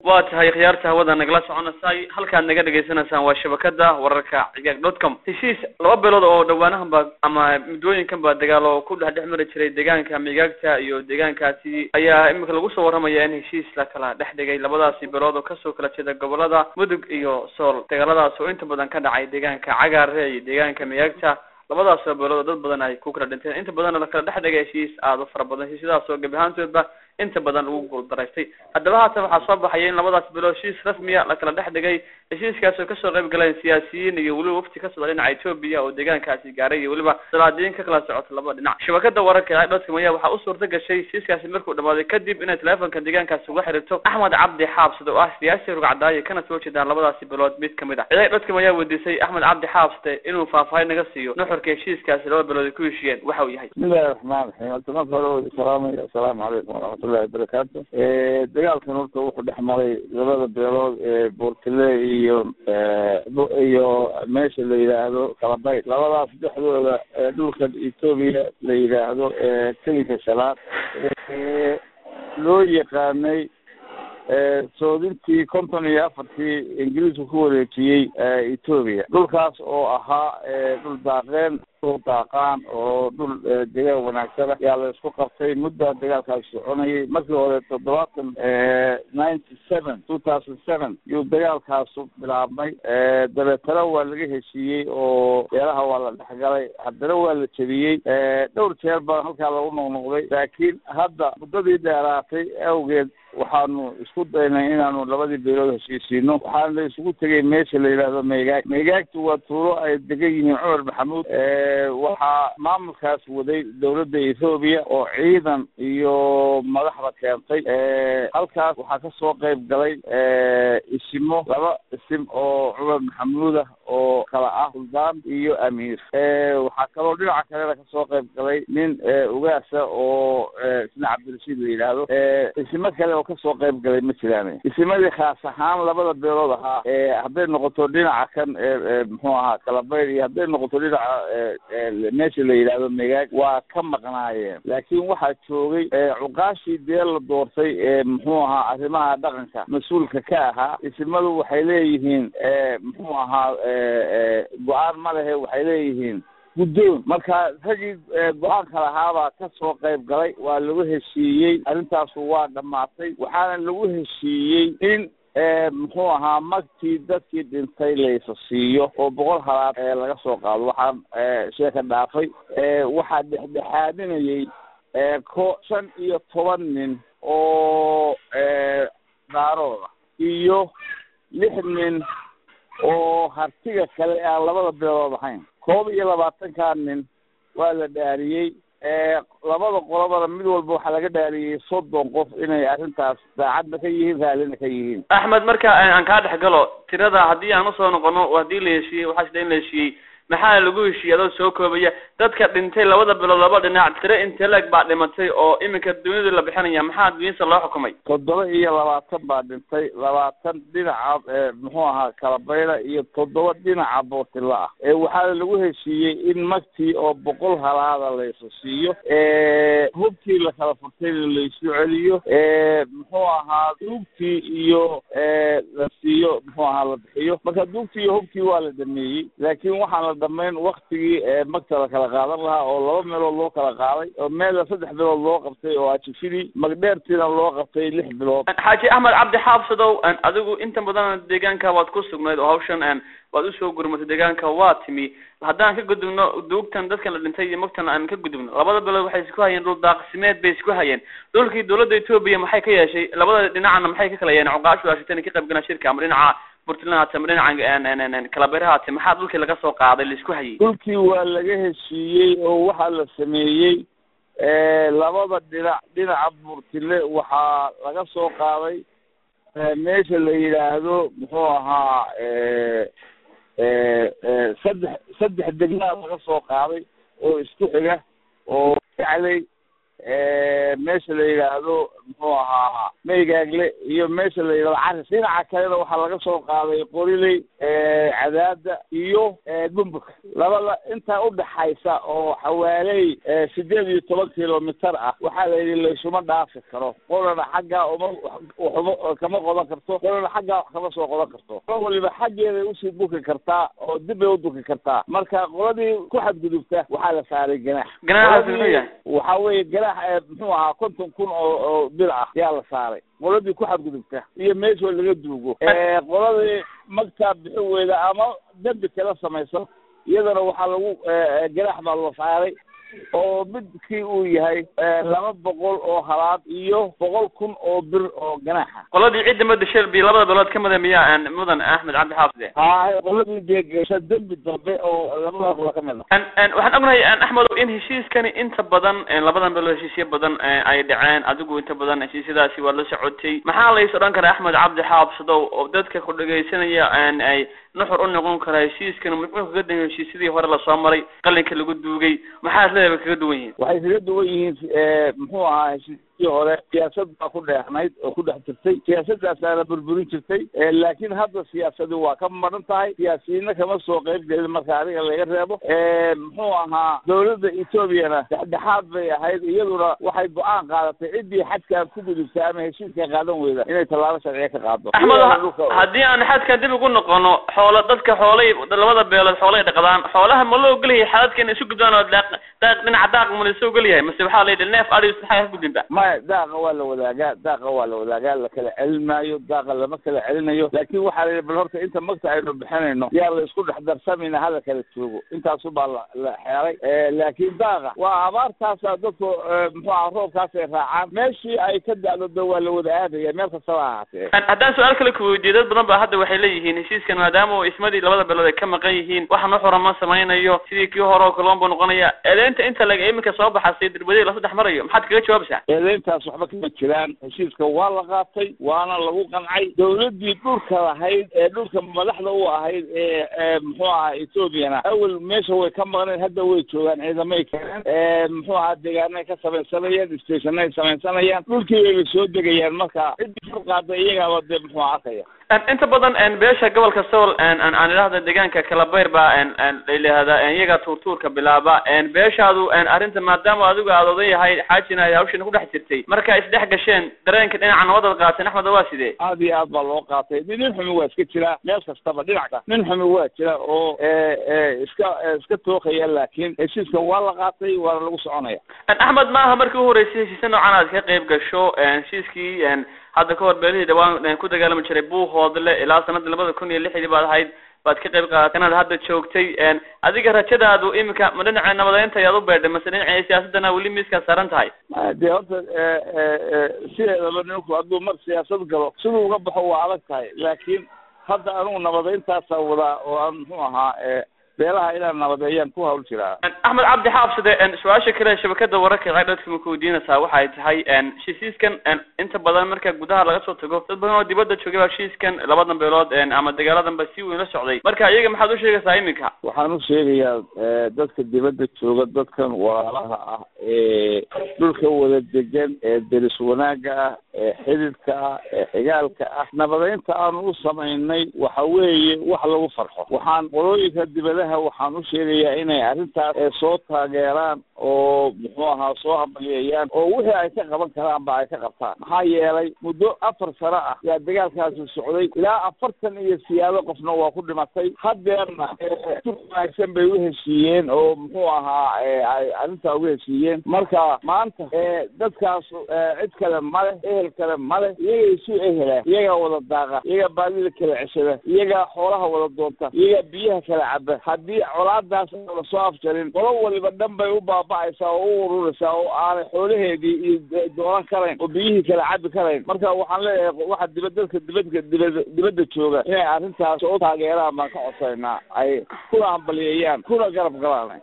waa tahay khiyaarta hawada nagala soconaysay halkaad naga dhagaysanaysaan waa shabakada wararka cigaag dot com heshiis laba beelood oo dhawaanahan ba ama muddooyinkan ba dagaal oo ku dhex dhex mari jiray deegaanka migaagta iyo deegaankaasi ayaa imika lagu soo waramaya in heshiis la kala dhex dhigay labadaasi beelood oo kasoo kala jeeda gobolada mudug iyo sool dagaaladaas oo inta badan ka dhacay deegaanka cagaare iyo deegaanka migaagta labadaas oo beelood oo dad badan ay ku kala dhinteen inta badanna la kala dhex dhigay heshiis aada u fara badan heshiisyadaas oo gebi ahaantoodba inta badan lagu guuldaraystay haddaba haatan waxaa soo baxaya in labadaas bilood heshiis rasmiya la kala dhex dhigay heshiiskaas oo kasoo qayb galeen siyaasiyiin iyo weliba wafti ka socda dhinaca etoobiya oo deegaankaasi gaaray iyo weliba salaadiin ka kala socota laba dhinac shabakada wararka dotcom ayaa waxaa u suurta gashay heshiiskaasi markuu dhamaaday kadib inay teleefonka deegaankaasi uga xiriirto axmed cabdi xaabsade oo ah siyaasi rugcadaaye kana soo jeedaan labadaasi bilood mid kamid ah ciidag dotcom ayaa weydiisay axmed cabdi xaabsade inuu faahfaahin naga siiyo nuxurka heshiiskaasi laba bilood ay ku heshiiyeen waxa uu yahay bismillahi raxmaan raxiim horta marka hore wada salaamaya assalaamu calaykum waraxmatullahi wabarakaatu dagaalkan horta wuxuu dhex maray labada beelood ee buurtile iyo iyo meesha la yidhaahdo kalabayt labadaas dhexdooda dhulkan etoobiya la yidhaahdo kelinka shanaad loo yaqaanay soodintii konton iyo afartii ingiriisku ku wareejiyey etoobiya dhulkaas oo ahaa dhul daaqeen dhul daaqaan oo dhul degaan wanaagsana yaa la isku qabtay muddaa dagaalkaas soconayay markii hore toddobaatan ninety seven two thousand seven yuu dagaalkaasu bilaabmay dabeetana waa laga heshiiyey oo beelaha waa la dhexgalay haddana waa la jebiyey dhowr jeer baa halkaa lagu noqnoqday laakiin hadda muddadii dheeraatay awgeed waxaanu isku daynay inaanu labadii beelood heshiisiino waxaana la isugu tegay meesha la yidhaahdo meegaag meegaagtu waa tuulo ay degan yihiin cumar maxamuud waxaa maamulkaas waday dawladda ethoobiya oo ciidan iyo madaxda keentay halkaas waxaa kasoo qayb galay isimo laba isim oo cumar maxamuud ah oo kala ah suldaan iyo amiir waxaa kaloo dhinaca kalena kasoo qayb galay nin ugaasa oo isna cabdirashiid la yidhaahdo isimo kale oo kasoo qayb galay ma jiraan isimadii khaas ahaan labada beelood ahaa hadday noqoto dhinaca kan muxuu ahaa kalabayr iyo hadday noqoto dhinaca meesha la yidhaahdo megaag waa ka maqnaayeen laakiin waxaa joogay cuqaashii dee la doortay ee muxuu ahaa arrimaha dhaqanka mas-uulka ka ahaa isimadu waxay leeyihiin muxuu ahaa go-aan ma lehe waxay leeyihiin guddoon marka ragii go-aanka lahaabaa ka soo qayb galay waa lagu heshiiyey arrintaasu waa dhammaatay waxaana lagu heshiiyey in muxuu ahaa magtii dadkii dhintay laysa siiyo oo boqol halaad laga soo qaado waxaan sheeka dhaafay waxaa dhexdhexaadinayay ko shan iyo toban nin oo daarooda iyo lix nin oo hartiga kale aan labada beelood ahayn koob iyo labaatankaa nin waa la dhaariyey labada qolobada mid walba waxaa laga dhaariyey soddon qof inay arrintaas daacadna ka yihiin raallina ka yihiin axmed marka aan kaa dhex galo tirada haddii aan usoo noqono haddii la heshiiyey waxaa sida in la heshiiyey maxaa lagu heshiiyey adoo soo koobaya dadka dhintay labada bilood laba dhinac tiro inteleg baa dhimatay oo iminka dunida la bixinaya maxaa duniyasa loo xukumay toddoba iyo labaatan baa dhintay labaatan dhinaca muxuu ahaa kalabayla iyo toddoba dhinaca bootila ah waxaana lagu heshiiyey in magtii oo boqol halaada laysu siiyo hubkii la kala furtayna laysu celiyo muxuu ahaa duugtii iyo la siiyo muxuu ahaa la bixiyo marka duugtii iyo hubkii waa la dhameeyey laakiin waxaan la dhamayn waktigii magta la kala qaadan lahaa oo laba meelood loo kala qaaday oo meela saddex bilood loo qabtay oo ajifidii magdheertiina loo qabtay lix bilood xaaji axmed cabdi xaabsadow adigu inta badan deegaanka waad ku sugnayd oo hawshan waad usoo gurmatay deegaanka waa timi haddaan ka gudubno duugtan dadkan la dhintay iyo magtan aan ka gudubno labada bilood waxay isku hayeen dhul daaqsimeed bay isku hayeen dhulkii dawladda etoobiya maxay ka yeeshay labada dhinacana maxay ka kala yeen cuqaashu ashita inay ka qayb galaan shirka ama dhinaca puntland haate ama dhinaca kalabere haate maxaa dhulkii laga soo qaaday la isku hayay dhulkii waa laga heshiiyey oo waxaa la sameeyey labada dhinac dhinaca burtile waxaa laga soo qaaday meesha la yidhaahdo muxuu ahaa saddex saddex degmaa laga soo qaaday oo isku xiga oo gacley meesha la yidhaahdo muxuu ahaa meygaagle iyo meesha la yidhahdo caris dhinaca kalena waxaa laga soo qaaday qoriley cadaada iyo bumbuk labada intaa udhaxaysa oo xawaaley sideed iyo toban kilomitar ah waxaa la yidhi laysuma dhaafi karo qolana xaggaa uma waxuma kama qodan karto qolana xaggaa wax kama soo qodan karto qolo waliba xaggeeday usii duki kartaa oo dib bay uduki kartaa marka qoladii ku xadgudubta waxaa la saaray ganaax ganaaxaasi muxuu yahay waxa weeye ganaax muxuu ahaa konton kun oo oo bil ah yaa la saaray qoladii ku xadgudubta iyo meeshoo laga duugo qoladii magtaa bixi weyda ama dembi kala samaysan iyadana waxaa lagu ganaax baa la saaray oo midkii uu yahay laba boqol oo halaad iyo boqol kun oo bir oo ganaaxa qoladii ciidda mada shelby labada beelood ka mida miyaa mudan axmed cabdi xaafide hay qoladii deegesha dembi dambe oo labada qola ka mid a waxaan ognahay axmedow in heshiiskani inta badan labadan beelood heshiisyo badan ay dhaceen adigu inta badan heshiisyadaasi waa la socotay maxaa lays odhan karaa axmed cabdi xaabsadow oo dadka ku dhegaysanaya ay nuxur u noqon karaa heshiiskani muxuu kaga dan heshiisyadii hore lasoo maray qalinka lagu duugay maxaa isleedahay kaga duwan yihiin waxay kaga duwan yihiin muxuu ahaa heshiisyadii hore siyaasad baa ku dheexnayd oo ku dhex jirtay siyaasadaasaana burburin jirtay laakiin hadda siyaasadi waa ka maran tahay siyaasiyiinna kama soo qayb gelin marka adiga laga reebo muxuu ahaa dawladda etoobiyana dhexdhexaad bay ahayd iyaduna waxay go-aan qaadatay ciddii xadkaan ku gudubta ama heshiiska qaadan weyda inay tallaabo sharciya ka qaado axmed haddii aan xadkan dib ugu noqono xoolo dadka xoolay labada beelood xoolay dhaqdaan xoolaha ma loo ogolyahay xadadka inay isu gudbaan oo daaq daaq dhinaca daaq ma lasoo ogolyahay mase waxaa la yidhi neef adhi maxaa ka gudbinba maya daaqa waa la wadaagaa daaqa waa la wadaagaa la kala celin maayo daaqa lama kala celinayo laakiin waxaa la yidhi bal horta inta magta aynu bixinayno yaa la isku dhex darsamayna hala kala joogo intaasu baa la la xeeray laakiin daaqa waa abaartaasa dadku muxuu aha roobkaas ay raacaan meeshii ay ka dacdodo waa la wada aadaya meel kastaba ahaatee haddaan su-aal kale ku weydiiyo dad badan ba hadda waxay leeyihiin heshiiskan maadaama uu ismadii labada beelood ay ka maqan yihiin waxa nuxura ma samaynayo sidii kii hore oo kaloon buu noqonaya eedeynta inta laga iminka soo baxasay dirbadii la saddex marayo maxaad kaga jawaabaysaa eedeyntaas waxba kama jiraan heshiiska waa la qaatay waana lagu qancay dawladdii dhulka lahayd ee dhulka madaxda u ahayd ee muxuu ahaa ethoobiana awel meesha way ka maqneen hadda way joogaan ciidamay keeneen muxuu ahaa deegaanay ka samaysanayaan stationay samaysanayaan dhulkii bayba soo degayaan marka ciddii ka qaada iyagaaba dee muxuu arkaya inta badan beesha gobolka sool aan idhahda deegaanka kalabayr baa layihahda iyaga tuurtuurka bilaaba beeshaadu arrinta maadaama adigu aad odan yahay xaajina hawshina kudhex jirtay marka isdhex gasheen dareenka dhinaca nabadaad qaateen axmed waa sidee aad iyo aad baa loo qaatay nin xumi waa iska jiraa meel kastaba dhinac ka nin xumi waa jira oo iska iska tookaya laakiin heshiiska waa la qaatay waana lagu soconaya axmed maaha markii u horeysay heshiisya noocan aad ka qayb gasho heshiiskii hadda kahor beelihii dhawaan ku dagaalami jiray buuhoodle ilaa sanadii labada kun iyo lixdii baad ahayd baad ka qayb qaadatay inaad hadda joogtay adiga rajadaadu iminka ma dhinaca nabadeynta ayaad u beedhay mase dhinaca siyaasadana weli miiskaad saaran tahay dee horta sideedaba ninku hadduu mar siyaasad galo siduu uga baxo waa adag tahay laakiin hadda anugu nabadeyntaasa wadaa oo aan muxuu ahaa beelaha inaan nabadeeyaan ku hawl jiraa axmed cabdi xaabside su-aasha kale shabakada wararka cee dadka ma kuweydiinaysaa waxay tahay heshiiskan inta badan marka gudaha laga soo tago dad badan oo dibadda joogay baa heshiiskan labadan beelood ama dagaaladan ba si weyn la socday marka iyaga maxaad u sheegaysaa iminka waxaan u sheegayaa dadka dibadda jooga dadkan walaalaha ah ee dhulka wada degan ee deris wanaaga ah ee xididka ah ee xigaalka ah nabadeynta aanu u samaynay waxa weeye wax lagu farxo waxaan qolooyinka dibadaha waxaan u sheegayaa inay arrintaas soo taageeraan oo muxuu ahaa soo hambalyeeyaan oo wixii ay ka qaban karaan ba ay ka qabtaan maxaa yeelay muddo afar sano ah yaa dagaalkaasi socday ilaa afartan iyo siyaado qofna waa ku dhimatay hadeerna si wanaagsan bay u heshiiyeen oo muxuu ahaa ay arrintaa uga heshiiyeen marka maanta dadkaas cid kale male ehel kale male iyaga isu ehela iyagaa wada daaqa iyagaa baadida kala ceshada iyagaa xoolaha wada doonta iyagaa biyaha kala caba haddii colaadaas aan la soo afjarin qolo waliba dhan bay u baaba'aysaa oo u ururaysaa oo aanay xoolaheedii iyo doonan karayn oo biyihii kala cabi karayn marka waxaan leeyahay waxa dibad dadka dibadka dibad dibadda jooga inay arrintaas u taageeraan baan ka codsaynaa ay kuna hambalyeeyaan kuna garab galaan